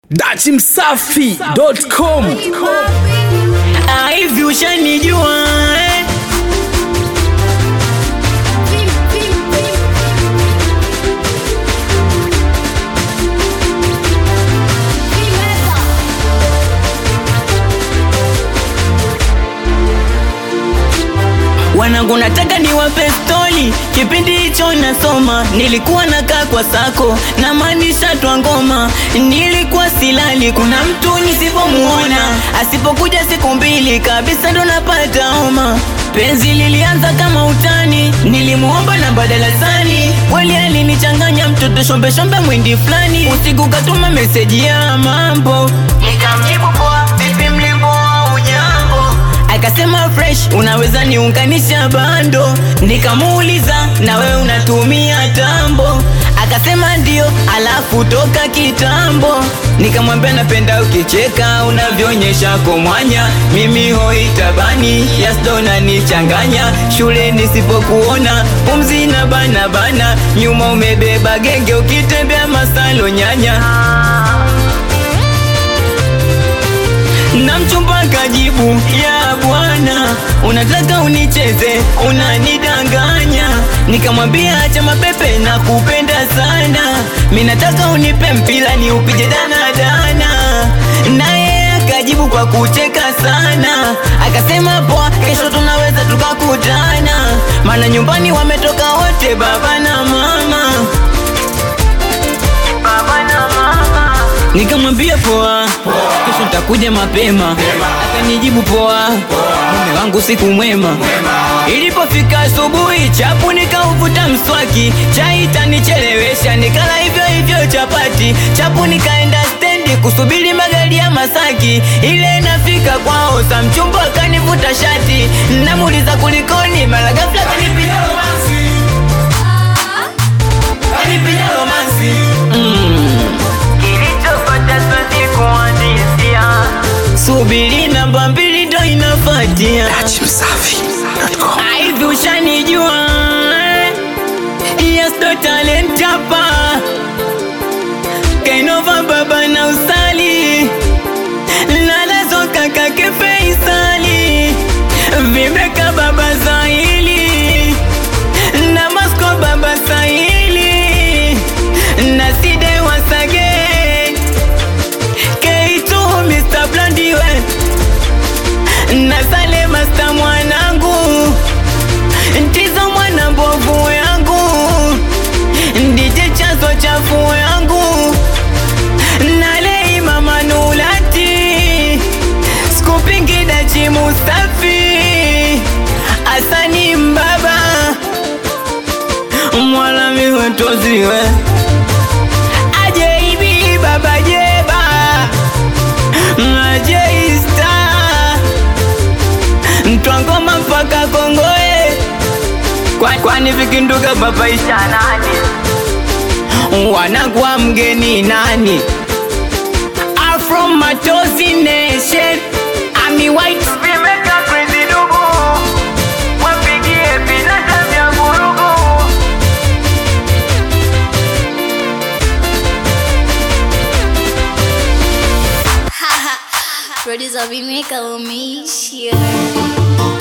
dachimsafi.com Ah, hivi ushanijua eh? Wanangu nataka niwape stori, kipindi hicho nasoma, nilikuwa nakaa kwa sako na maanisha twa ngoma, nilikuwa silali, kuna mtu nisipomuona, asipokuja siku mbili kabisa ndo napata homa. Penzi lilianza kama utani, nilimuomba namba darasani, kweli alinichanganya mtoto shombe shombe mwindi fulani, usiku katuma meseji ya mambo, nikamjibu poa, vipi mlimbo au jambo akasema fresh unaweza niunganisha bando nikamuuliza na wewe unatumia tambo akasema ndio alafu toka kitambo nikamwambia napenda ukicheka unavyoonyesha komwanya mimi hoitabani yasdona nichanganya shule nisipokuona pumzi na bana bana nyuma umebeba genge ukitembea masalo nyanya na mchumba kajibu ya bwana unataka unicheze unanidanganya nikamwambia acha mapepe na kupenda sana mi nataka unipe mpira ni upige danadana naye akajibu kwa kucheka sana akasema poa kesho tunaweza tukakutana maana nyumbani wametoka wote baba na mama baba na mama nikamwambia poa kesho nitakuja mapema akanijibu poa mume wangu siku mwema ilipofika asubuhi chapu nikauvuta mswaki chai tanichelewesha nikala hivyo hivyo chapati chapu nikaenda stendi kusubiri magari ya masaki ile nafika kwao sa mchumba akanivuta shati namuuliza kulikoni mara ghafla kanipiga romansi kanipiga romansi mm. Kilichopata siwezi kuandisia, subiri namba mbili ndo inafuatia. dachimsafi.com Hivi ushanijua Yes, ndo talent hapa Kainova baba na usali Nalazo kaka kefaisali Vimeka baba Zahili Na Masko baba Sahili Na Side Wasage K2 Mr. Blondiwe Na Sale Master mwanangu Ndizo mwana mbovu yangu Ndije chazo chafu yangu Nalei mama nulati Skupingi dachi mustafi Asani mbaba Mwala miwe toziwe Ajeibi baba jeba Ajeista Ntwangoma mpaka Kongoe Kwa- Kwani vikinduka babaisha nani Wanagwa mgeni nani I'm from Matozi Nation Ami White Vimeka crazy dugu Wapigie vinanda vya vurugu Producer Vimeka umeisha